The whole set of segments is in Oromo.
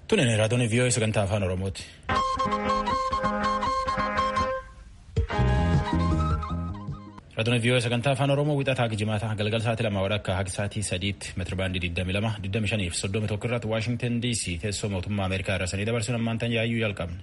Tunin raadiyoon vii'oo sagantaa afaan Oromooti. Raadiyoon vii'oo sagantaa afaan Oromoo wixataa jimaata galgala sa'aatii lama walakkaa hanga sa'aatii sadiitti meetirabaandii 22 25 fi 31 irratti Waashingtan DC teessoo mootummaa Ameerikaa irraa sanii dabarsuun ammaantan yaayyuu jalqabne.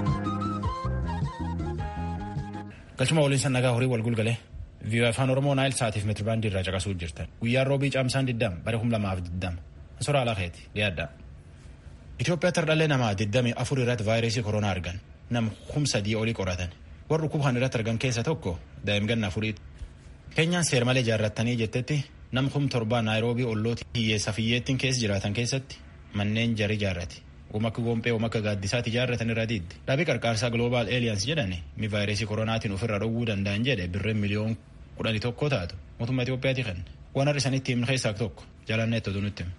Galchuma waliin sannagaa horii wal gulgalee vii'oo afaan Oromoo naayil sa'aatiif meetirabaandii irraa caqasuu jirtan. Guyyaan roobii caamsaan 20 bara 2020 Soraa Alaaqeeti dhiyaadha. Itoophiyaatti hardhallee namaa 24 irratti vaayirasii koronaa argan nam kum sadii olii qoratan warri dhukkuba irratti argan keessa tokko daa'imman afuriiti. Keenyaan seer malee ijaarrattanii jettetti nam kum torbaa naayiroobii ollooti hiyyeessa fiyyeettiin keessa jiraatan keessatti manneen jari ijaarrate uumaka gompee uumaka gaaddisaatti ijaarratan irra diidde dhaabii qarqaarsaa gloobaal eeliyaans jedhani mi vaayirasii koronaatiin ofirra dhowwuu danda'an jedhe birreen miliyoon kudhanii tokko taatu mootummaa Itoophiyaati kenne waan har'a isanitti himne keessaa tokko jaalanneetti oduu nutti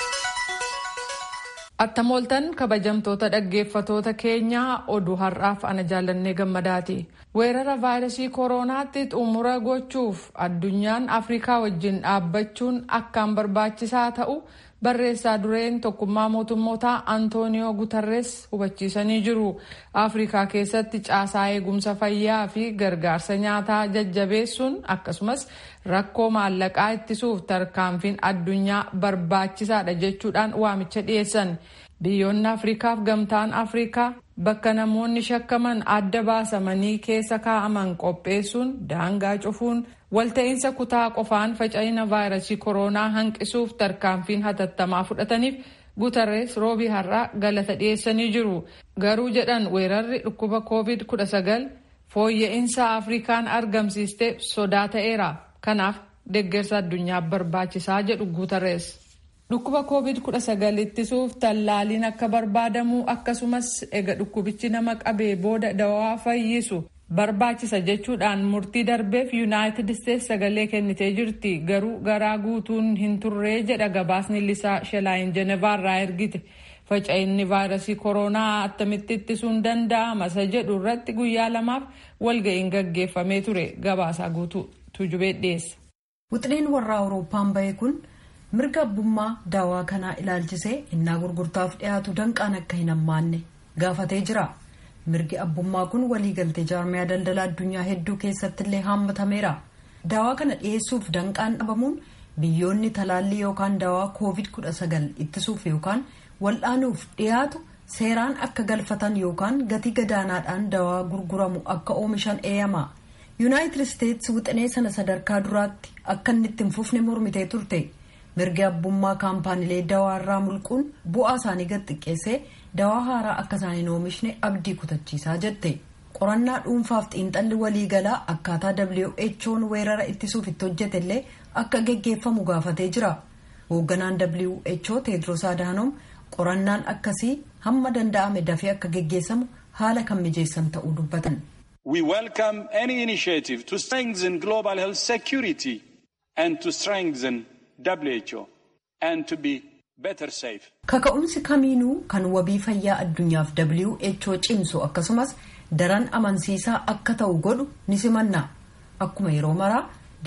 Attamooltan kabajamtoota dhaggeeffatoota keenyaa oduu har'aaf ana jaallannee gammadaati. Weerara vaayirasii kooronaatti xumura gochuuf addunyaan Afrikaa wajjin dhaabbachuun akkaan barbaachisaa ta'u barreessaa dureen tokkummaa mootummootaa Antooniyoo Gutarres hubachiisanii jiru. Afrikaa keessatti caasaa eegumsa fayyaa fi gargaarsa nyaataa jajjabeessuun akkasumas rakkoo maallaqaa ittisuuf tarkaanfiin addunyaa barbaachisaadha jechuudhaan waamicha dhiyeessan. Biyyoonni Afrikaaf gamtaan Afrikaa bakka namoonni shakkaman adda baasamanii keessa kaa'aman qopheessuun daangaa cufuun walta'iinsa kutaa qofaan faca'ina vaayirasii koronaa hanqisuuf tarkaanfiin hatattamaa fudhataniif Gutarrees roobii har'aa galata dhiyeessanii jiru. Garuu jedhan weerarri dhukkuba COVID-19 fooyya'insa Afrikaan argamsiisteef sodaa ta'eera. Kanaaf deeggarsa addunyaa barbaachisaa jedhu Gutarrees. Dhukkuba COVID-19 ittisuuf tallaaliin akka barbaadamu akkasumas ega dhukkubichi nama qabee booda dawaa fayyisu barbaachisa jechuudhaan murtii darbeef yuunaayitid isteetsi sagalee kennitee jirti garuu garaa guutuun hin turree jedha gabaasni lisaa shelaayin jenevaarraa ergite faca'inni vaayirasii koronaa attamitti ittisuun danda'ama isa jedhu irratti guyyaa lamaaf walga'iin gaggeeffamee ture gabaasaa guutuu tuujubee dhiyeessa. Wixineen warra Awurooppaan bahe kun. mirga abbummaa daawaa kanaa ilaalchisee innaa gurgurtaaf dhiyaatu danqaan akka hin hammaanne gaafatee jira mirgi abbummaa kun waliigaltee jaarmiyaa daldala addunyaa hedduu keessatti illee haammatameera daawaa kana dhiyeessuuf danqaan dhabamuun biyyoonni talaallii yookaan daawaa koovid 19 ittisuuf yookaan wal'aanuuf dhiyaatu seeraan akka galfatan yookaan gatii gadaanaadhaan daawaa gurguramu akka oomishan eeyama yuunaayitid isteetsi wixinee sana sadarkaa duraatti akka inni itti hin fufne mormitee turte. mirgi abbummaa kaampaaniilee dawaa irraa mulquun bu'aa isaanii gad xiqqeessee dawaa haaraa akka isaan hin oomishne abdii kutachiisaa jette qorannaa dhuunfaaf xiinxalli waliigalaa akkaataa who'n weerara ittisuuf itti hojjete illee akka geggeeffamu gaafatee jira hoogganaan who teedros adhanom qorannaan akkasii hamma danda'ame dafee akka geggeessamu haala kan mijeessan ta'uu dubbatan. we welcome any initiative to strengthen global health security and to strengthen WHO and to be better safe. Kaka'umsi kamiinuu kan wabii fayyaa addunyaaf WHO cimsu akkasumas daran amansiisaa akka ta'u godhu ni simanna. Akkuma yeroo maraa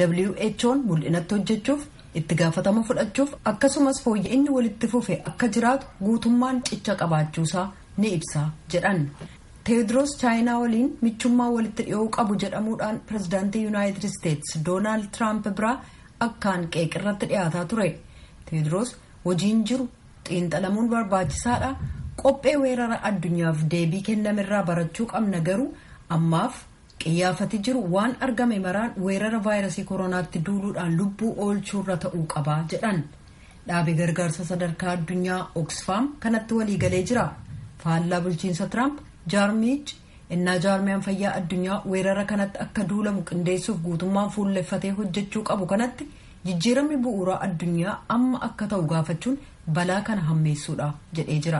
WHO'n mul'inatti hojjechuuf itti gaafatama fudhachuuf akkasumas fooyya'inni walitti fufe akka jiraatu guutummaan cicha qabaachuusaa ni ibsa jedhan. teedros chaayinaa waliin michummaa walitti dhiyoo qabu jedhamuudhaan pirezidaantii yuunaayitid isteetsi doonaald tiraamp biraa akkaan qeeqirratti dhiyaataa ture teedros hojiin jiru xiinxalamuun barbaachisaadha qophee weerara addunyaaf deebii kennamirraa barachuu qabna garuu ammaaf qiyyaafati jiru waan argame maraan weerara vaayirasii koronaatti duuluudhaan lubbuu oolchuurra ta'uu qabaa jedhan dhaabi gargaarsa sadarkaa addunyaa oksfaam kanatti waliigalee jira faallaa bulchiinsa tiraamp jaarmiich innaa jaarmiyaan fayyaa addunyaa weerara kanatti akka duulamu qindeessuuf guutummaan fuulleffatee hojjechuu qabu kanatti jijjiiramni bu'uuraa addunyaa amma akka ta'u gaafachuun balaa kana hammeessuudha jedhee jira.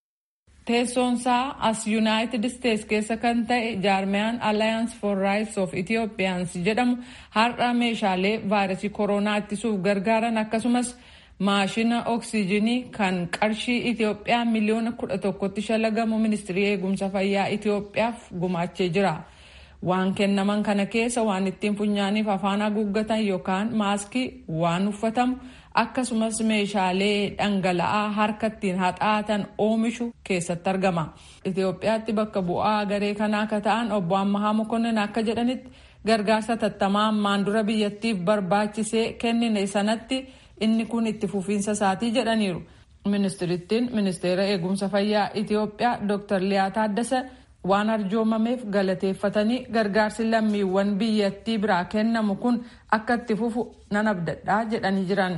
Teessoonsaa as Yuunaayitid Isteets keessa kan ta'e jaarmiyaan Alliance for Rights of Ethiopians jedhamu har'a meeshaalee vaayirasii koronaa ittisuuf gargaaran akkasumas maashina oksijiinii kan qarshii Itoophiyaa miliyoona kudha tokkotti shalagamu ministirii eegumsa fayyaa Itoophiyaaf gumaachee jira. Waan kennaman kana keessa waan ittiin funyaaniif afaan haguuggatan yookaan maaskii waan uffatamu akkasumas meeshaalee dhangala'aa harka ittiin haxaatan oomishu keessatti argama. Itoophiyaatti bakka bu'aa garee kanaa akka ta'an obbo Ammahaa Mokonnin akka jedhanitti gargaarsa tattamaa ammaan dura biyyattiif barbaachisee kennine sanatti inni kun itti fufiinsa isaatii jedhaniiru. Ministirittiin ministeera eegumsa fayyaa Itoophiyaa Dr. Liyaa Taaddasa waan arjoomameef galateeffatanii gargaarsi lammiiwwan biyyattii biraa kennamu kun akka itti fufu nan abdadhaa jedhanii jiran.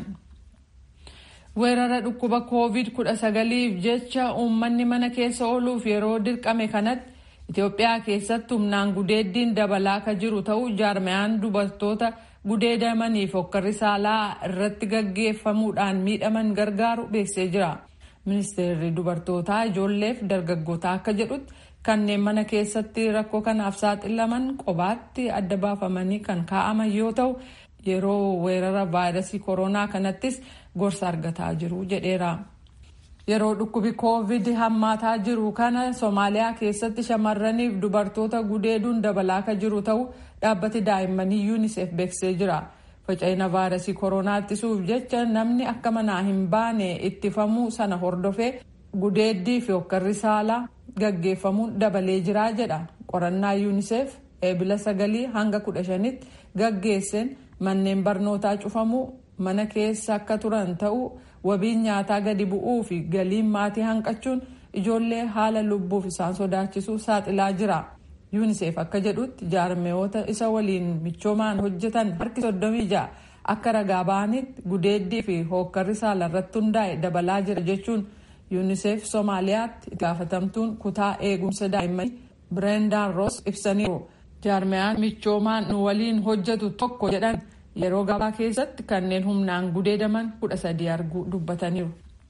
Weerara dhukkuba COVID-19f jecha uummanni mana keessa ooluuf yeroo dirqame kanatti Itoophiyaa keessatti humnaan gudeeddiin dabalaa akka jiru ta'uu jaarmayaan dubartoota gudeedamaniif hokkarri saalaa irratti gaggeeffamuudhaan miidhaman gargaaru beeksisee jira. Ministeerri dubartootaa ijoolleef dargaggootaa akka jedhutti kanneen mana keessatti rakkoo kanaaf saaxilaman qobaatti adda baafamanii kan kaa'aman yoo ta'u yeroo weerara vaayirasii koronaa kanattis gorsa argataa jiru jedheera. Yeroo dhukkubi koovid hammaataa jiru kana Somaaliyaa keessatti shamarraniif dubartoota gudeeduun dabalaa akka jiru ta'uu dhaabbati daa'immanii UNICEF beeksisee jira. Faca'ina vaayirasii koronaa ittisuuf jecha namni akka manaa hin baane ittifamuu sana hordofee gudeeddii fi hokkarri saalaa gaggeeffamuun dabalee jira jedha. Qorannaa UNICEF eebila sagalii hanga kudha shanitti gaggeesseen manneen barnootaa cufamuu mana keessa akka turan ta'uu wabiin nyaataa gadi bu'uu fi galiin maatii hanqachuun ijoollee haala lubbuuf isaan sodaachisuu saaxilaa jira. UNICEF akka jedhutti jaarmeewota isa waliin michoomaan hojjetan harki soddomii ja'a akka ragaa ba'anitti gudeeddii fi hookkarri saalarratti hundaa'e dabalaa jira jechuun UNICEF Somaaliyaatti itti gaafatamtuun kutaa eegumsa daa'immanii Bireendaan Roos ibsaniiru. Jaarmeyaan michoomaan nu waliin hojjetu tokko jedhan yeroo gabaa keessatti kanneen humnaan gudeedaman kudha sadii arguu dubbataniiru.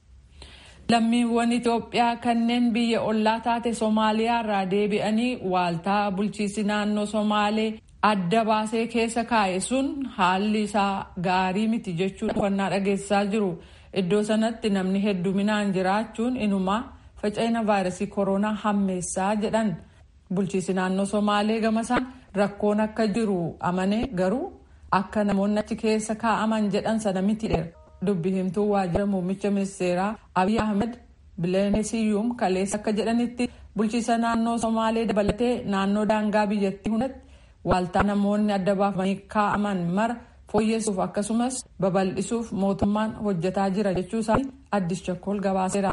Lammiiwwan Itoophiyaa kanneen biyya ollaa taate Somaaliyaa irraa deebi'anii waaltaa bulchiinsi naannoo Somaalee adda baasee keessa kaa'e sun haalli isaa gaarii miti jechuun uffannaa dhageessisaa jiru. Iddoo sanatti namni hedduminaan jiraachuun inumaa faca'ina vaayirasii koronaa hammeessaa jedhan. Bulchiinsi naannoo Somaalee gamasaan rakkoon akka jiru amane garuu akka namoonni achi keessa kaa'aman jedhan sana miti dheera. Dubbi himtuu waajjira muummicha ministeeraa Abiy Ahmed Bileenesiyyuum kaleessa akka jedhanitti bulchiinsa naannoo Somaalee dabalatee naannoo daangaa biyyattii hundatti waaltaa namoonni adda baafamanii kaa'aman mara fooyyessuuf akkasumas babal'isuuf mootummaan hojjetaa jira jechuu isaanii addis chakkool gabaaseera.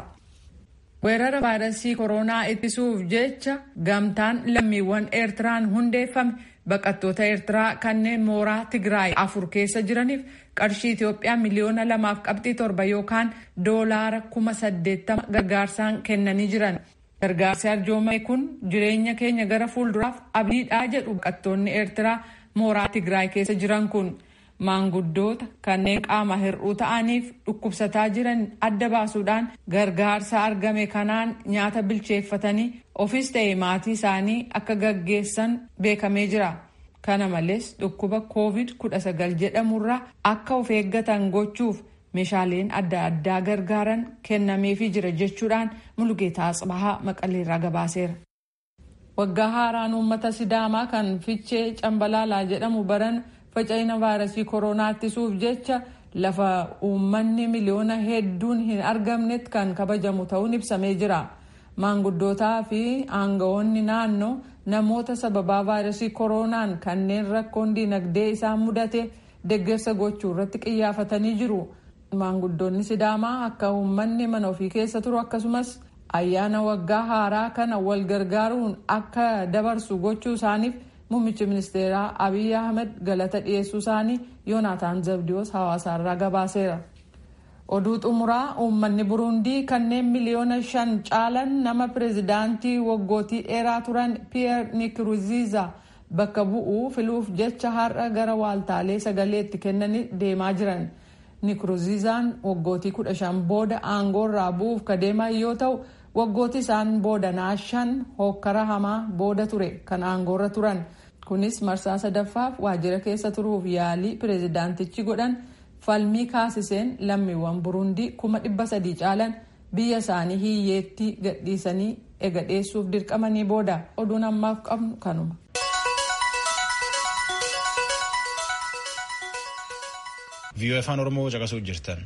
Weerara vaayirasii koronaa ittisuuf jecha gamtaan lammiiwwan Eertiraan hundeeffame baqattoota Eertiraa kanneen mooraa Tigraay afur keessa jiraniif qarshii Itoophiyaa miliyoona lamaaf qabxii torba yookaan doolaara kuma saddeettama gargaarsaan kennanii jiran. Gargaarsi arjoomame kun jireenya keenya gara fuulduraaf abdiidhaa jedhu baqattoonni Eertiraa mooraa Tigraay keessa jiran kun. maanguddoota kanneen qaama hir'uu ta'aniif dhukkubsataa jiran adda baasuudhaan gargaarsa argame kanaan nyaata bilcheeffatanii ofis ta'e maatii isaanii akka gaggeessan beekamee jira. Kana malees dhukkuba COVID-19 jedhamurraa akka of eeggatan gochuuf meeshaaleen adda addaa gargaaran kennameefii jira jechuudhaan Mulugeetaa Atsibahaa Maqaleerraa gabaaseera. Waggaa haaraan uummata Sidaamaa kan Fichee Cambalaalaa jedhamu baran faca'ina vaayirasii koronaa ittisuuf jecha lafa uummanni miliyoona hedduun hin argamnetti kan kabajamu ta'uun ibsamee jira. Maanguddootaa fi aangawoonni naannoo namoota sababaa vaayirasii koronaan kanneen rakkoon dinagdee isaan mudate deeggarsa gochuu irratti xiyyeeffatanii jiru. Maanguddoonni Sidaamaa akka uummanni mana ofii keessa turu akkasumas ayyaana waggaa haaraa kana wal gargaaruun akka dabarsu gochuu isaaniif Muummichi ministeeraa Abiy Ahmed galata dhiyeessuu isaanii Yoonaataan Zabdiyoos hawaasaarraa gabaaseera. Oduu xumuraa uummanni Burundii kanneen miliyoona shan caalan nama pireezidaantii waggootii dheeraa turan Piyeer Nikruziza bakka bu'uu filuuf jecha har'a gara waaltaalee sagaleetti kennanii deemaa jiran. Nikruzizaan waggootii kudha shan booda aangoorraa bu'uuf ka deeman yoo ta'u waggooti isaan boodanaa shan hokkara hamaa booda ture kan aangoorra turan kunis marsaa sadaffaaf waajjira keessa turuuf yaalii pireezidaantichi godhan falmii kaasiseen lammiiwwan burundii kuma dhibba sadii caalan biyya isaanii hiyyeetti gadhiisanii egadheessuuf dirqamanii booda oduun ammaaf qabnu kanuma. viiyoo afaan oromoo caqasuu jirtan.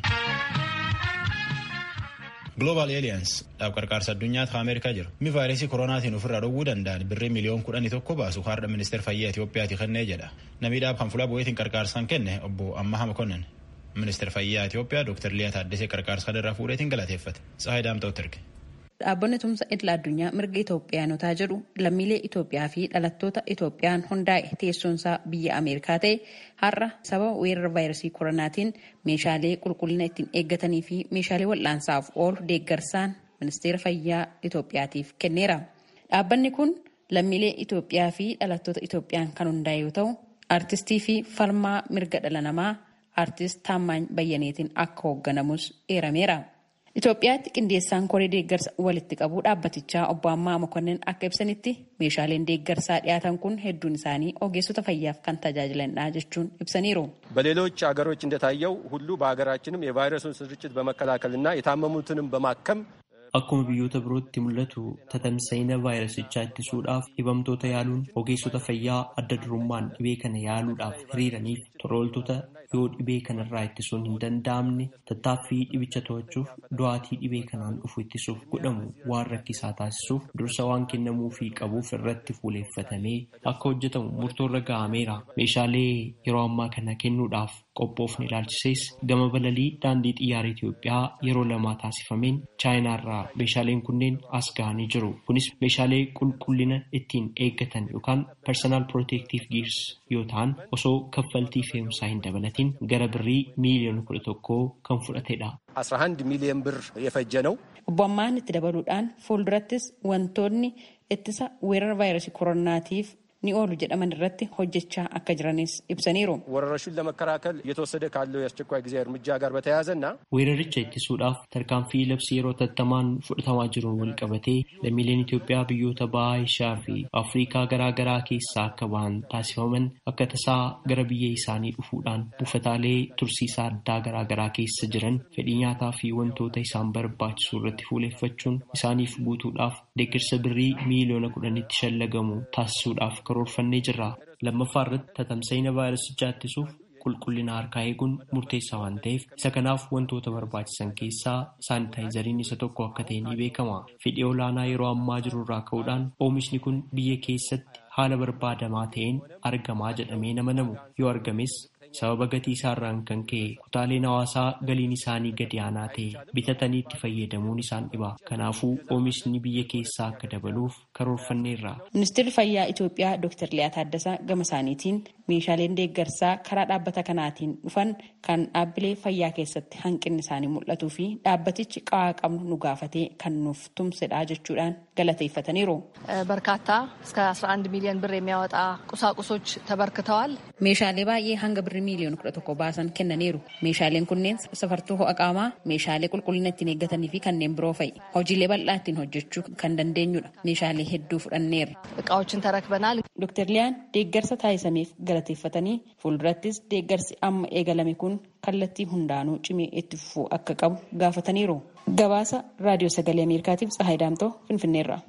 Global Alliance dhaab qarqaarsa addunyaatti Ameerikaa jira. Mi vaayirasii koronaatiin ofirraa dhowwuu danda'an birrii miliyoon kudhanii tokko baasu har'a ministeera fayyaa Itoophiyaati kennee jedha. Namni dhaab kan fuula bu'eetiin qarqaarsaan kenne obbo Ammaha Makonnin. Ministeera fayyaa Itoophiyaa Dr. Liyaa Taaddasee qarqaarsa kanarraa fuudheetiin galateeffate. Tsahaay Daamta'utti erge. Dhaabbanni tumsa idil addunyaa mirga Itoophiyaanotaa jedhu lammiilee Itoophiyaa fi dhalattoota Itoophiyaan hundaa'e teessoonsaa biyya Ameerikaa ta'e har'a sababa weerara vaayirasii koronaatiin meeshaalee qulqullina ittiin eeggatanii fi meeshaalee wal'aansaaf oolu deeggarsaan ministeera fayyaa Itoophiyaatiif kenneera. Dhaabbanni kun lammiilee Itoophiyaa fi dhalattoota Itoophiyaan kan hundaa'e yoo ta'u, aartistii fi falmaa mirga dhala namaa aartist Taammaany Bayyaneetiin akka hoogganamus eerameera. Itoophiyaatti qindeessaan koree deeggarsa walitti qabuu dhaabbatichaa obbo Ammaa Mokonnin akka ibsanitti meeshaaleen deeggarsaa dhiyaatan kun hedduun isaanii ogeessota fayyaaf kan tajaajilanidha jechuun ibsaniiru. በሌሎች ሀገሮች እንደታየው ሁሉ በሀገራችንም የቫይረሱን ስርጭት በመከላከልና የታመሙትንም በማከም Akkuma biyyoota birootti mul'atu tatamsa'ina vaayirasichaa ittisuudhaaf dhibamtoota yaaluun ogeessota fayyaa adda durummaan dhibee kana yaaluudhaaf hiriiraniif torooltota yoo dhibee kanarraa ittisuun hin danda'amne tattaaffii dhibicha to'achuuf du'aatii dhibee kanaan dhufu ittisuuf godhamu waan rakkisaa taasisuuf dursa waan kennamuufii qabuuf irratti fuuleeffatamee akka hojjetamu murtoorra ga'ameera. Meeshaalee yeroo ammaa kana kennuudhaaf qophoofne ilaalchisees gama balalii daandii xiyyaara Itoophiyaa yeroo lamaa taasifameen chaayinaarraa meeshaaleen kunneen as ga'anii jiru. Kunis meeshaalee qulqullina ittiin eeggatan yookaan personal protective gears yoo ta'an osoo kaffaltii fe'umsaa hin dabalatin gara birrii miiliyoona kudha tokkoo kan fudhatedha. 11 ሚሊዮን ብር የፈጀ ነው። Obbo Ammaan itti dabaluudhaan fuuldurattis wantoonni ittisa weerara vaayirasii koronaatiif ni oolu jedhaman irratti hojjechaa akka jiranis ibsaniiru. ወረርሽኙን ለመከላከል እየተወሰደ ካለው የአስቸኳይ ጊዜ እርምጃ ጋር በተያያዘና Weeraricha ittisuudhaaf tarkaanfii labsii yeroo tattamaan fudhatamaa jiruun wal qabatee lammiileen Itoophiyaa biyyoota bahaa Eeshiyaa fi Afrikaa garaa garaa keessaa akka bahan taasifaman akka tasaa gara biyya isaanii dhufuudhaan buufataalee tursiisaa addaa garaa garaa keessa jiran fedhii nyaataa fi wantoota isaan barbaachisu irratti fuuleeffachuun isaaniif guutuudhaaf deeggarsa birrii miiliyoona kudhanitti shallagamu taasisuudhaaf karoorfannee jirra. Lammaffaa irratti tatamsa'ina vaayirasichaa ittisuuf qulqullina harkaa eeguun murteessaa waan ta'eef isa kanaaf wantoota barbaachisan keessaa saanitaayizariin isa tokko akka ta'e ni beekama. Fedhii olaanaa yeroo ammaa jiru irraa ka'uudhaan oomishni kun biyya keessatti haala barbaadamaa ta'een argamaa jedhamee nama namu yoo argames sababa gatii isaarraan kan ka'e kutaaleen hawaasaa galiin isaanii gadi aanaa ta'e bitatanii itti fayyadamuun isaan dhiba. Kanaafuu oomishni biyya keessaa akka dabaluuf karoorfanneerra. Ministeerri Fayyaa Itoophiyaa Dr. Liyaa Taaddasaa gama isaaniitiin meeshaaleen deeggarsaa karaa dhaabbata kanaatiin dhufan kan dhaabbilee fayyaa keessatti hanqinni isaanii mul'atuu fi dhaabbatichi qawaa qabnu nu gaafatee kan nuuf tumsedha jechuudhaan galateeffataniiru. በርካታ እስከ 11 ሚሊዮን ብር የሚያወጣ ቁሳቁሶች ተበርክተዋል። Meeshaalee baay'ee hanga birrii miiliyoona kudha tokko baasan kennaniiru. Meeshaaleen kunneen safartuu ho'a qaamaa, meeshaalee qulqullina ittiin eeggatanii fi kanneen biroo fa'i. Hojiilee bal'aa ittiin hojjechuu kan dandeenyudha. Meeshaalee hedduu fudhanneerra. እቃዎችን ተረክበናል። Dr. Liyaan deeggarsa taasisameef galateeffatanii fuuldurattis deeggarsi amma eegalame kun kallattii hundaanuu cimee itti fufuu akka qabu gaafataniiru. Gabaasa Raadiyoo Sagalee Ameerikaatiif Tsahaay Daamtoo Finfinneerra.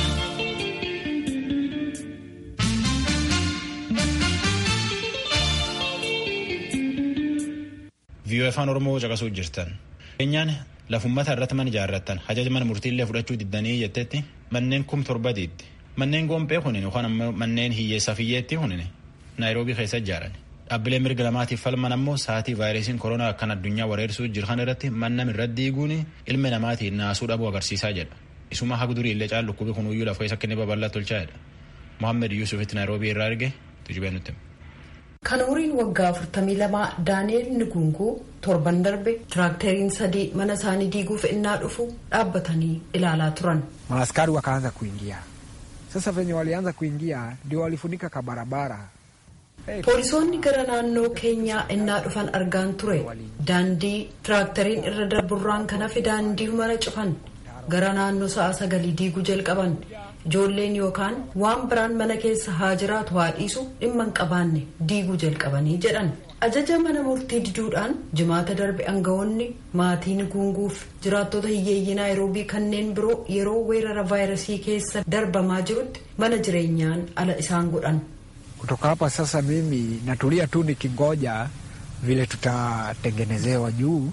viiyoo afaan oromoo caqasuu jirtan. Keenyaan lafummata irratti mana ijaarrattan hajaja mana murtiillee fudhachuu diddanii jettetti manneen kum torba diiddi. Manneen gompee kunin yookaan ammoo manneen hiyyeessa fiyyeetti kunin naayiroobii keessa ijaaran. Dhaabbilee mirga lamaatiif falman ammoo sa'aatii vaayirasiin koronaa akkan addunyaa wareersuu jiran irratti mannam irratti diiguun ilmi namaatiin naasuu dhabuu agarsiisaa jedha. Isuma haga durii illee caalu dhukkubi kunuyyuu lafa keessa akka inni babal'atu tolchaadha. Mohaammed Yuusufitti naayiroobii irraa arge tujubee nutti. Kan umriin waggaa 42 Daani'eel Nugunguu torban darbe tiraakteriin sadii mana isaanii diiguuf innaa dhufu dhaabbatanii ilaalaa turan. Maaskari wakaanza kuingia. Sasa venye walianza kuingia ndio walifunika ka barabara. Poolisoonni gara naannoo keenyaa innaa dhufan argaan ture. Daandii tiraakteriin irra darburraan kan hafe daandii mara cufan. Gara naannoo sa'a sagalii diiguu jalqaban. Ijoolleen yookaan waan biraan mana keessa haa jiraatu haa dhiisu dhimma hin qabaanne diiguu jalqabanii jedhan. Ajaja mana murtii diduudhaan jimaata darbe aangawoonni maatii Nugunguuf jiraattota hiyyeeyyii naayiroobii kanneen biroo yeroo weerara vaayirasii keessa darbamaa jirutti mana jireenyaan ala isaan godhan. Kutoka hapa sasa mimi natulia tu nikingoja vile tutatengenezewa juu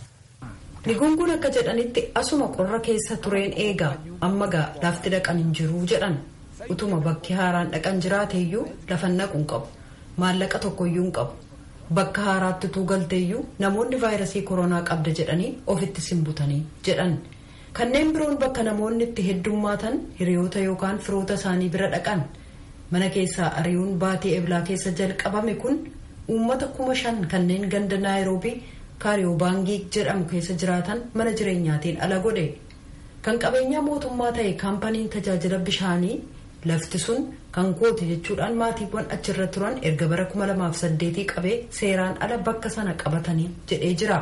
Ligunguun akka jedhanitti asuma qorra keessa tureen eegaa amma gaa lafti dhaqan hin jiruu jedhan utuma bakki haaraan dhaqan jiraateeyyuu lafan naquun qabu maallaqa tokkoyyuu hin qabu bakka haaraatti utuu galteeyyuu namoonni vaayirasii koronaa qabda jedhanii ofitti simbutanii jedhan kanneen biroon bakka namoonni itti heddummaatan hiriyoota yookaan firoota isaanii bira dhaqan mana keessaa ari'uun baatii eblaa keessa jalqabame kun uummata kuma shan kanneen ganda naayiroobii kaariyoobaangii jedhamu keessa jiraatan mana jireenyaatiin ala godhe kan qabeenyaa mootummaa ta'e kaampaniin tajaajila bishaanii lafti sun kan kooti jechuudhaan maatiiwwan achirra turan erga bara 2008 qabee seeraan ala bakka sana qabatanii jedhee jira.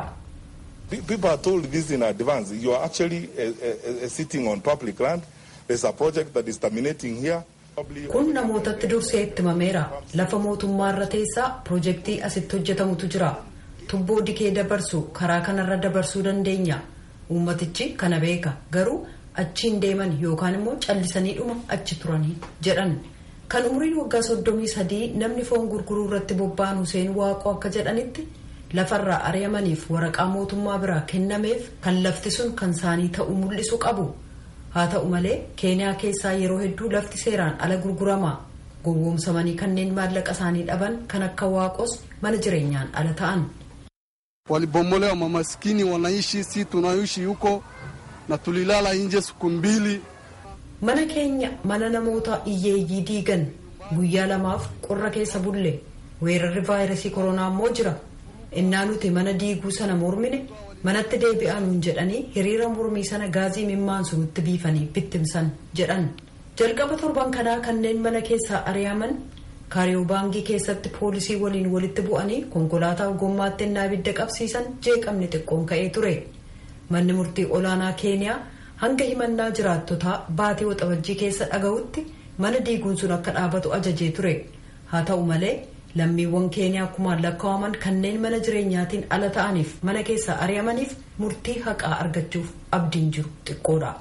People are told this in advance. You are actually uh, uh, uh, sitting on public land. There's a project that is terminating here. Kun namootatti dursee itti himameera. Lafa mootummaarra teessaa pirojektii asitti hojjetamutu jira. Tubboo dikee dabarsu karaa kanarra dabarsuu dandeenya. Uummatichi kana beeka. Garuu achiin deeman yookaan immoo callisanii dhuma achi turanii jedhan. Kan umriin waggaa soddomii sadii namni foon gurguruu irratti bobba'an Huseen Waaqoo akka jedhanitti lafarraa ari'amaniif waraqaa mootummaa biraa kennameef kan lafti sun kan isaanii ta'uu mul'isu qabu. Haa ta'u malee keeniyaa keessaa yeroo hedduu lafti seeraan ala gurgurama. Gowwoomsamanii kanneen maallaqa isaanii dhaban kan akka waaqos mana jireenyaan ala ta'an. Walibomolewa mamaskini wanaishi, si tunaishi huko na tulilala nje siku mbili. Mana keenya mana namoota hiyyeeyyii diigan guyyaa lamaaf qorra keessa bulle weerarri vaayirasii koronaa immoo jira. Innaa nuti mana diiguu sana mormine manatti deebi'anuun jedhanii hiriira mormii sana gaazii mimmaansu nutti biifanii bittimsan jedhan. Jalqaba torban kanaa kanneen mana keessaa ari'aman kaariyoobaangii keessatti poolisii waliin walitti bu'anii konkolaataa gommaatti innaa ibidda qabsiisan jeeqamni xiqqoon ka'ee ture. Manni murtii olaanaa keeniyaa hanga himannaa jiraattotaa baatii waxabajjii keessa dhaga'utti mana diiguun sun akka dhaabatu ajajee ture. Haa ta'u malee lammiiwwan keeniyaa kumaan lakkaa'aman kanneen mana jireenyaatiin ala ta'aniif mana keessaa ari'amaniif murtii haqaa argachuuf abdiin jiru xiqqoodha.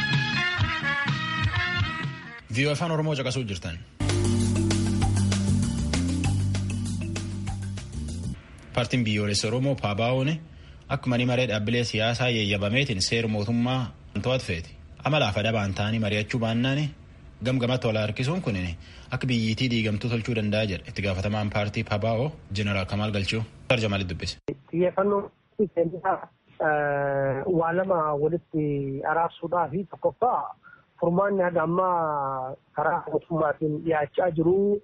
viiyoo afaan oromoo caqasuu jirtan. paartiin biyyoolessa oromoo paabaa'oon akkuma ni maree dhaabbilee siyaasaa yeeyyabameetiin seera mootummaa to'atu feeti amalaaf adabaan ta'anii mari'achuu baannaan gamgamatti wal harkisuun kun akka biyyittii diigamtuu tolchuu danda'a jedha itti gaafatamaan paartii paabaa'oo jeneraal kamaal galchuu tarjamaalitti dubbise. xiyyeeffannoo waa lama walitti araarsuudhaa fi tokkoffaa furmaanni haga ammaa karaa mootummaatiin dhiyaachaa jiru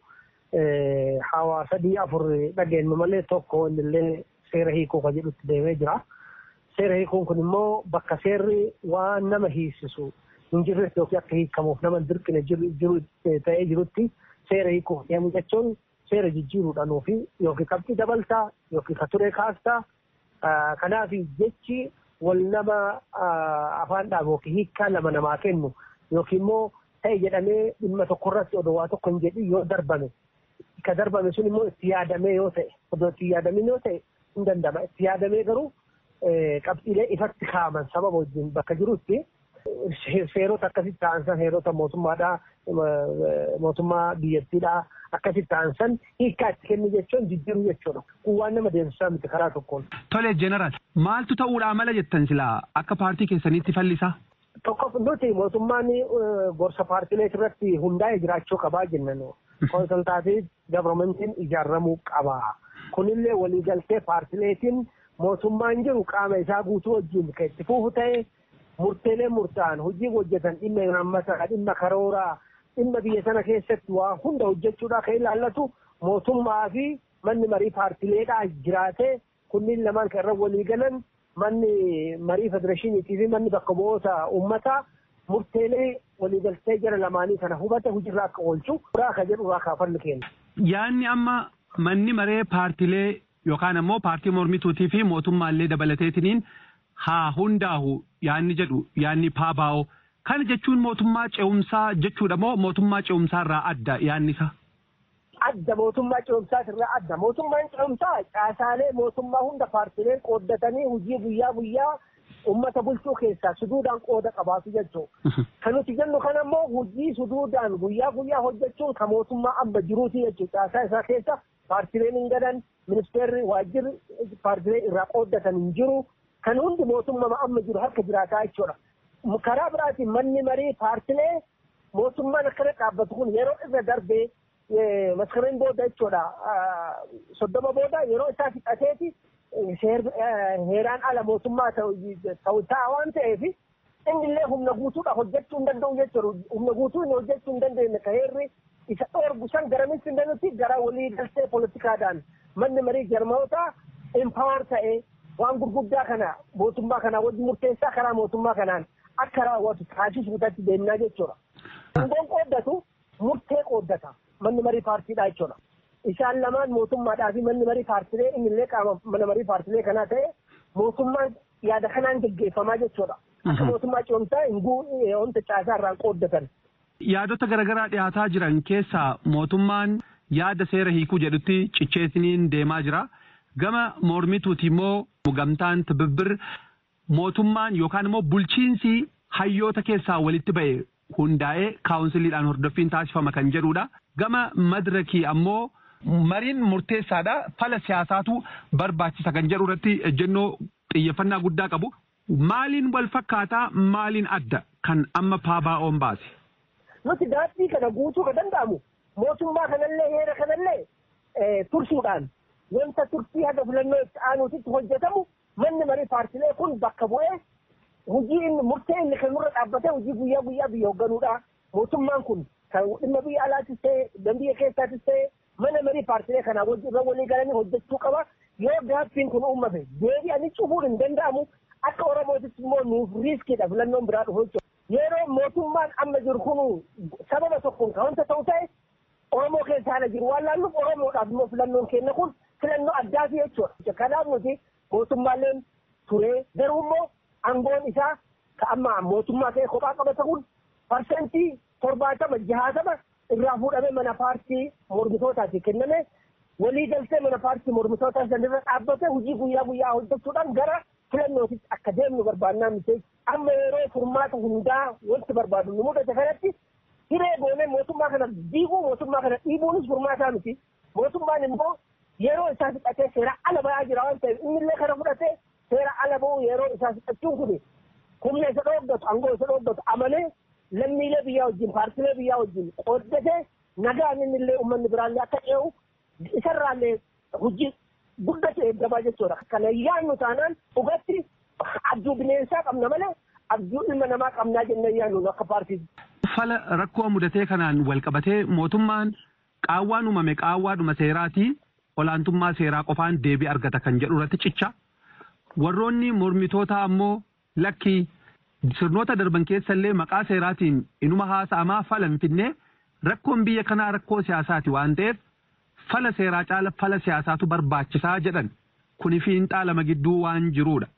hawaasa sadii afur dhageenyu malee tokko innillee seera hiikuu kan jedhutti deemee jira. Seera hiikuun kun immoo bakka seerri waan nama hiisisu hin jirretti yookiin akka hiikamuuf nama dirqina jiru ta'ee jirutti seera hiikuu deemu jechuun seera jijjiiruudhaan ofii yookiin qabxii dabaltaa yookiin ka turee kaastaa kanaaf jechi wal nama afaan dhaabu yookiin hiikkaa lama namaa kennu yookiin immoo ta'e jedhamee dhimma tokkorratti odoo waa tokko hin jedhin yoo darbame ka darbame sun immoo itti yaadamee yoo ta'e odoo itti yaadamin yoo ta'e hin danda'ama itti yaadamee garuu qabxiilee ifatti kaa'aman sababa wajjin bakka jirutti seerota akkasitti ta'an san seerota mootummaadhaa mootummaa biyyattiidhaa akkasitti ta'an san hiikkaa itti kennu jechuun jijjiiruu jechuudha. Kun waan nama deemsisaa miti karaa tokkoon. Tole jeneraal maaltu ta'uudhaa mala jettan silaa akka paartii keessaniitti fallisaa? Tokko nuti mootummaan gorsa paartilee irratti hundaa'e jiraachuu qabaa jennan konsultaatiif gavarmentiin ijaaramuu qaba. Kunillee waliigaltee paartileetiin mootummaan jiru qaama isaa guutuu wajjin kan itti fufu ta'e murteelee murtaa'an hojii hojjetan dhimma haammataa dhimma karooraa dhimma biyya sana keessatti waa hunda hojjechuudhaa kan ilaallatu mootummaa fi manni marii paartileedhaa jiraatee kunniin lamaan kan irra walii galan manni marii federeeshiniitii fi manni bakka bu'oota uummataa murteelee waliigaltee jara lamaanii kana hubate hojiirra akka oolchu uraa ka jedhu uraa kaafannu kenna. Yaanni amma manni maree paartilee yookaan ammoo paartii mormituutii fi mootummaallee dabalateetiniin haa hundaahu yaanni jedhu yaanni paabaa'oo kana jechuun mootummaa ce'umsaa jechuudha moo mootummaa ce'umsaa irraa adda yaanni isaa? Adda mootummaa ce'umsaa irraa adda mootummaan ce'umsaa caasaalee mootummaa hunda paartileen qooddatanii hojii guyyaa guyyaa ummata bulchuu keessaa suduudhaan qooda qabaatu jechuudha. Kan nuti jennu kan ammoo hojii suduudhaan guyyaa guyyaa hojjechuun kan mootummaa amma jiruuti jechuudha. Caasaa isaa keessa paartileen hin gadan ministeerri waajjirri paartilee irraa qooddatan hin jiru. Kan hundi mootummaa amma jiru harka jiraataa jechuudha. Karaa biraatiin manni marii paartilee mootummaan akkana dhaabbatu kun yeroo irra darbee maskareen booda jechuudha. Soddoma booda yeroo isaa fixateeti heeraan ala mootummaa ta'u ta'a waan ta'eef innillee humna guutuudha hojjechuu hin danda'u jechuudha. Humna guutuu inni hojjechuu hin dandeenye ka heerri isa dhoorgu san garamitti hin danda'utti gara walii galtee poolitikaadhaan manni marii jarmoota impaawar ta'ee waan gurguddaa kana mootummaa kanaa wajji murteessaa karaa mootummaa kanaan akka raawwatu taasisuudhaatti deemnaa jechuudha. Aangoon qooddatu murtee qooddata manni marii paartiidhaa jechuudha. Isaan lamaan mootummaadhaa fi manni marii paartilee innillee qaama mana marii paartilee kanaa ta'e mootummaan yaada kanaan geggeeffamaa jechuudha. Akka mootummaa ce'umsaa hin wanta caasaa irraan qooddatan. Yaadota garaagaraa dhiyaataa jiran keessaa mootummaan yaada seera hiikuu jedhutti cicheetiniin deemaa jira. Gama mormituuti immoo gamtaan tibibbir mootummaan yookaan immoo bulchiinsi hayyoota keessaa walitti ba'e hundaa'ee kaawunsiliidhaan hordoffiin taasifama kan jedhudha. Gama madirakii ammoo mariin murteessaadha. Fala siyaasaatu barbaachisa kan jedhu irratti ejjennoo xiyyeeffannaa guddaa qabu. Maaliin wal fakkaataa maaliin adda kan amma paabaa'oon baase? Nuti daandii kana guutuu ka danda'amu mootummaa kanallee heera kanallee tursuudhaan wanta turtii haga filannoo itti aanuutitti hojjetamu manni marii paartilee kun bakka bu'ee hojii inni murtee inni kan nurra dhaabbatee hojii guyyaa guyyaa biyya hoogganuudha. Mootummaan kun kan dhimma biyya alaatis ta'e biyya keessaatis ta'e mana marii paartilee kanaa irra walii galanii hojjechuu qaba. Yoo gaaffiin kun uummate deebi'anii cufuun hin danda'amu akka Oromootis immoo nuuf riiskiidha filannoon biraa dhufu jechuudha. Yeroo mootummaan amma jiru kun sababa tokkoon kan wanta ta'u ta'e Oromoo keessa haala jiru waan laalluuf Oromoodhaaf immoo filannoon kenna kun filannoo addaati jechuudha. Kanaaf nuti mootummaaleen turee garuu immoo aangoon isaa ka amma mootummaa ta'e kophaa qabata kun parsentii torbaatama jahaatama irraa fuudhamee mana paartii mormitootaati kenname walii galtee mana paartii mormitootaa sanirra dhaabbate hojii guyyaa guyyaa hojjechuudhaan gara filannootitti akka deemnu barbaannaa miti amma yeroo furmaata hundaa wanti barbaadu nu mudate kanatti hiree goonee mootummaa kana diiguu mootummaa kana dhiibuunis furmaataa miti mootummaan immoo yeroo isaa fixatee seera ala ba'aa jira waan ta'eef innillee kana fudhatee seera ala ba'uu yeroo isaa fixachuun kun humna isa dhooggatu angoo isa dhooggatu amalee lammiilee biyyaa wajjin paartilee biyyaa wajjin qooddatee nagaan innillee uummanni biraallee akka ce'u isarraallee hojii guddatu eeggamaa jechuudha. Kana yaannu taanaan dhugatti abjuu bineensaa qabna malee abjuu ilma namaa qabnaa jennee yaannu akka paartiiti. Fala rakkoo mudatee kanaan wal qabatee mootummaan qaawwaan uumame qaawwaadhuma seeraatii olaantummaa seeraa qofaan deebii argata kan jedhu irratti cicha. Warroonni mormitoota ammoo lakkii sirnoota darban keessa illee maqaa seeraatiin inuma haasa'amaa fala hin finne rakkoon biyya kanaa rakkoo siyaasaati waan ta'eef fala seeraa caala fala siyaasaatu barbaachisaa jedhan kuni fiinxaa lama gidduu waan jiruudha.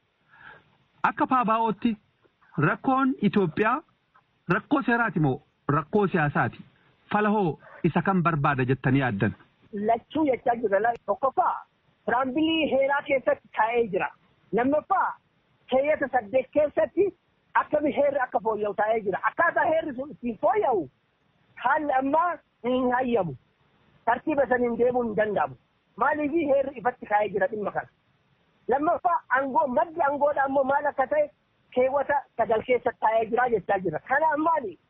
Akka paabaa'ootti rakkoon Itoophiyaa rakkoo seeraati moo rakkoo siyaasaati? Fala hoo isa kan barbaada jettanii yaaddan? Lachuu jechaa jira. Tokkoffaa tiraambilii heeraa keessatti taa'ee jira. Lammaffaa keeyyata saddeet keessatti akkami heerri akka fooyya'u taa'ee jira. Akkaataa heerri sun ittiin fooyya'u haalli ammaa hin hayyamu. tartiiba saniin deemuun hin danda'amu. Maaliif heerri ifatti kaa'ee jira dhimma kana. Lammaffaa aangoo maddi aangoodha ammoo maal akka ta'e keewwata sagal keessatti taa'ee jira jechaa jira. Kanaaf maali?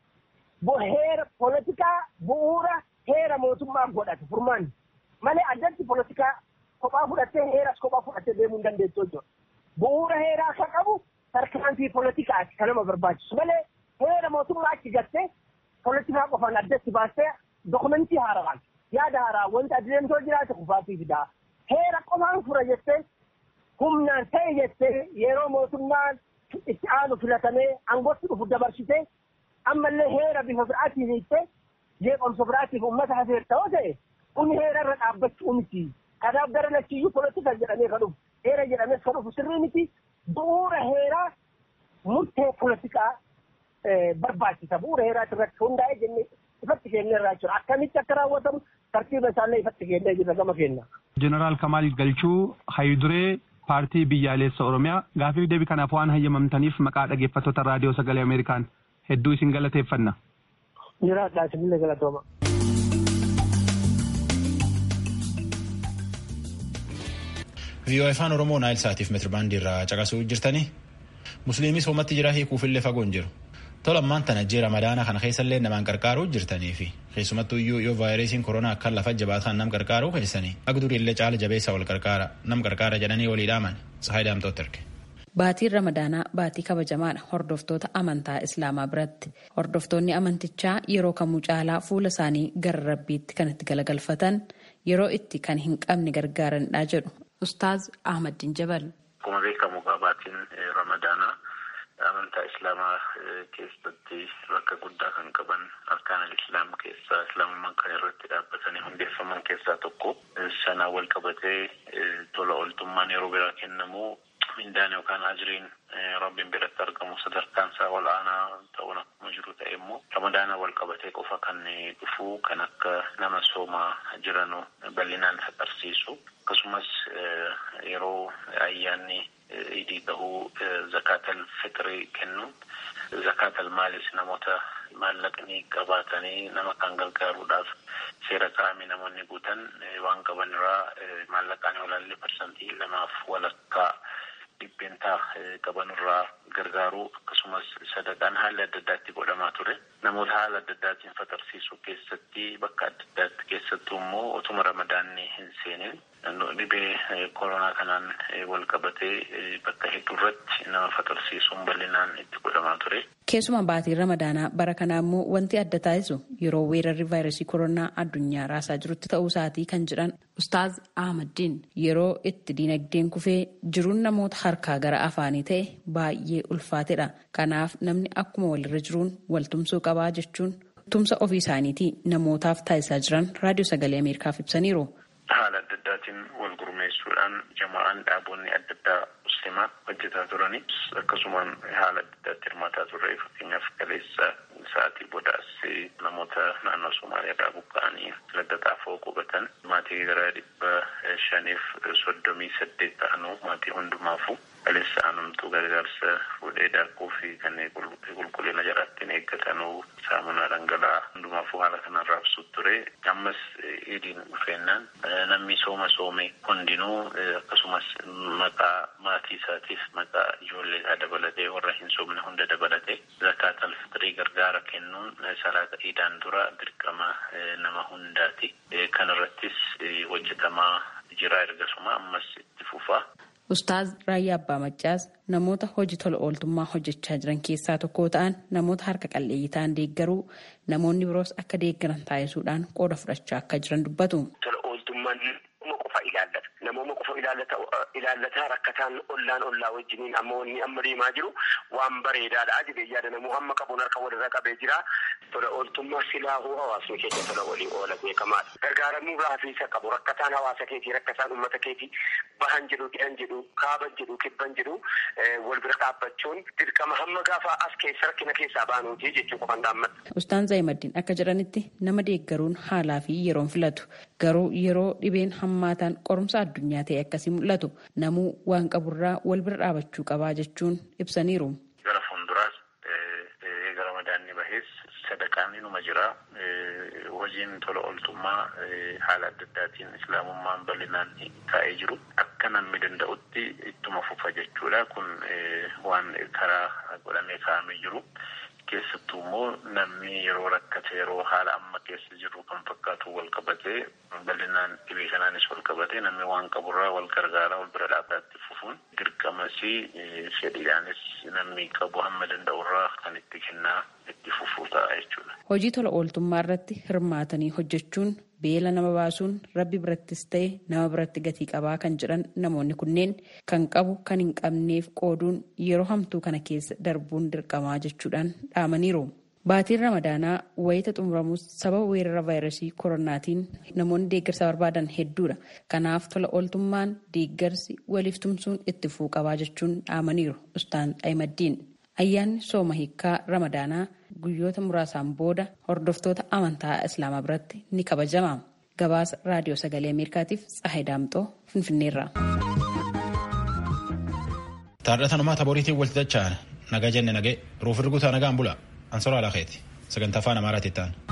Heera poolitikaa bu'uura heera mootummaa godhate furmaanni. Malee addatti poolitikaa kophaa fudhattee heeras kophaa fudhattee deemuu hin dandeessu jechuudha. Bu'uura heeraa akka qabu tarkaanfii poolitikaati kan nama barbaachisu. Malee heera mootummaa achi gattee poolitikaa qofaan addatti baastee dokumentii haarawaan yaada haaraa wanta adeemtoo jiraate kufaatii fidaa. Heera qofaan fura jettee humnaan ta'e jettee yeroo mootummaan itti aanu filatamee aangootti dhufu dabarsitee ammallee heera bifa biraatiin hiittee jeeqomsa biraatiif uummata hafeer ta'oo ta'e kun heera irra dhaabbachuu miti. Kanaaf gara lachiyyuu polotika jedhamee kan dhufu heera jedhamees kan dhufu sirrii miti bu'uura heeraa murtee polotikaa barbaachisa bu'uura heeraati irratti hundaa'ee jennee ifatti kennee irraa jira akkamitti akka raawwatamu tartiiba isaallee ifatti kennee jirra gama kenna. Jeneraal Kamaal Galchuu Hayiduree paartii biyyaalessa Oromiyaa gaafiif deebii kanaaf waan hayyamamtaniif maqaa dhaggeeffattoota raadiyoo sagalee Ameerikaan hedduu isin galateeffanna. Jiraadhaa isinillee galatooma. viiyoo afaan oromoo naayil saatiif metirbaandii irraa caqasuu jirtanii musliimis homatti jira hiikuufillee fagoon jiru tola ammaan tana jee ramadaana kana keessallee namaan qarqaaruu jirtanii fi keessumattuu iyyuu yoo vaayirasiin koronaa akka lafa jabaataan nam qarqaaruu keessanii agduriillee caala jabeessa wal qarqaara nam qarqaara jedhanii walii dhaaman sahay daamtooti erge. Baatiin Ramadaanaa baatii kabajamaadha hordoftoota amantaa Islaamaa biratti. Hordoftoonni amantichaa yeroo kamuu caalaa fuula isaanii gara rabbiitti kan itti galagalfatan yeroo itti kan hin qabne gargaaranidha jedhu Ustaaz Ahmadiin Jabal. Akkuma beekamu baatiin Ramadaanaa amantaa Islaamaa keessatti bakka guddaa kan qaban arkaan Islaam keessaa Islaamummaan kan irratti dhaabbatanii hundeeffaman keessaa tokko sanaa wal qabatee tola ooltummaan yeroo biraa kennamu mindaan yookaan ajiriin rabbiin biratti argamu sadarkaan isaa ol aanaa ta'uun akkuma jiru ta'e immoo ramadaana wal qabatee qofa kan dhufu kan akka nama soomaa jiranu bal'inaan agarsiisu akkasumas yeroo ayyaanni idii ta'uu zakaatal fitrii kennuun zakaatal maalis namoota maallaqni qabaatanii nama kan gargaaruudhaaf seera kaa'ame namoonni guutan waan qaban irraa maallaqaan olaallee parsantii lamaaf walakkaa dhibbeentaa qaban irraa gargaaruu akkasumas sadaqaan haala adda addaatti godhamaa ture namoota haala adda addaatiin fatarsiisuu keessatti bakka adda addaatti keessattuu immoo otuma ramadaanni hin seenin dhibee koronaa kanaan wal qabatee bakka hedduu irratti nama fatarsiisuun bal'inaan itti godhamaa ture. Keessumaa baatiin ramadaanaa bara kanaa immoo wanti adda taasisu yeroo weerarri vaayirasii koronaa addunyaa raasaa jirutti ta'uu isaatii kan jedhan Ustaaz Ahmadiin yeroo itti diinagdeen kufee jiruun namoota harkaa gara afaanii ta'e baay'ee ulfaatedha. Kanaaf namni akkuma walirra jiruun waltumsuu qabaa jechuun tumsa ofii isaaniitii namootaaf taasisaa jiran raadiyoo sagalee Ameerikaaf ibsaniiru. Haala adda addaatiin wal gurmeessuudhaan jamaa'aan dhaabonni adda addaa muslimaa hojjetaa turani akkasumaan haala adda addaatti hirmaataa turre fakkeenyaaf kaleessa sa'aatii boodaas namoota naannoo Somaaliyaa buqqa'anii ladda xaafoo qubatan maatii gara dhibba shaniif soddomii saddeet ta'anuu maatii hundumaafu kaleessa aanumtuu gargaarsa fuudhee daakuu fi kanneen qulqullina jalaattiin eeggatanuu saamunaa dhangala'aa hundumaafuu haala kanaan raabsuu ture ammas idiin dhufeennaan namni sooma soome hundinuu akkasumas maqaa maatii isaatiif maqaa ijoollee isaa dabalatee warra hin soomne hunda dabalatee zakaatal fitrii gargaara kennuun salaata iidaan dura dirqama nama hundaati kanarrattis hojjetamaa jira ergasuma ammas itti fufaa. Ustaaz Raayyaa Abbaa Maccaas namoota hojii tola ooltummaa hojjechaa jiran keessaa tokko ta'an namoota harka qalleeyyii ta'an deeggaruu namoonni biroos akka deeggaran taasisuudhaan qooda fudhachaa akka jiran dubbatu. Tola ooltummaan nama qofa ilaallata. Namooma qofa ilaallataa rakkataan ollaan ollaa wajjiniin amma wanni amma deemaa jiru waan bareedaadha jedhee yaada namuu hamma qabuun harka walirra qabee jira. Tola ooltummaa silaahuu hawaasni keenya tola walii oola beekamaadha. Gargaaramuu raafiisa qabu rakkataan hawaasa keetii rakkataan uummata keetii bahan jedhu dhiyan jedhu kaaban jedhu kibban jedhu wal bira dhaabbachuun dirqama hamma gaafa as keessa rakkina keessaa baanuuti jechuu qofan dhaammadha. Ustaan Zaayimaddiin akka jedhanitti nama deeggaruun haalaa fi yeroon filatu garuu yeroo dhibeen hammaataan qorumsa addunyaa ta'e akkasii mul'atu namuu waan qaburraa wal bira dhaabachuu qabaa jechuun ibsaniiru. Gara fuulduraas gara madaanni bahees sadaqaan inuma jira. Hojiin tola ooltummaa haala adda addaatiin islaamummaan bal'inaan taa'ee jiru akka namni danda'utti ittuma fufa jechuudha. Kun waan karaa godhamee kaa'amee jiru. Keessattuu immoo namni yeroo rakkate yeroo haala amma keessa jiru kan fakkaatu wal qabatee bal'inaan dhibee kanaanis wal qabatee namni waan qaburraa wal gargaaraa wal bira dhaabbaatti fufuun dirqamasii fedhiidhaanis namni qabu hamma danda'urraa kan itti kennaa itti fufuu ta'a jechuudha. Hojii tola ooltummaa irratti hirmaatanii hojjechuun beela nama baasuun rabbi birattis ta'e nama biratti gatii qabaa kan jedhan namoonni kunneen kan qabu kan hin qabneef qooduun yeroo hamtuu kana keessa darbuun dirqamaa jechuudhaan dhaamaniiru. Baatiin ramadaanaa wayita xumuramus sababa weerara vaayirasii koronaatiin namoonni deeggarsa barbaadan hedduudha. Kanaaf tola ooltummaan deeggarsi waliif tumsuun itti fufuu qabaa jechuun dhaamaniiru. Ustaan Xayimaddiin. Ayyaanni sooma hiikkaa ramadaanaa guyyoota muraasaan booda hordoftoota amantaa islaamaa biratti ni kabajama. Gabaasa raadiyoo sagalee Ameerikaatiif Tsahayi Daamxoo Finfinneerra. Taadhatanumaa taboriitiin walti dacha'an nagaa jenne nagee ruuf irguutaa nagaan bula ansora alakeeti sagantaa afaan amaaraatti ta'an.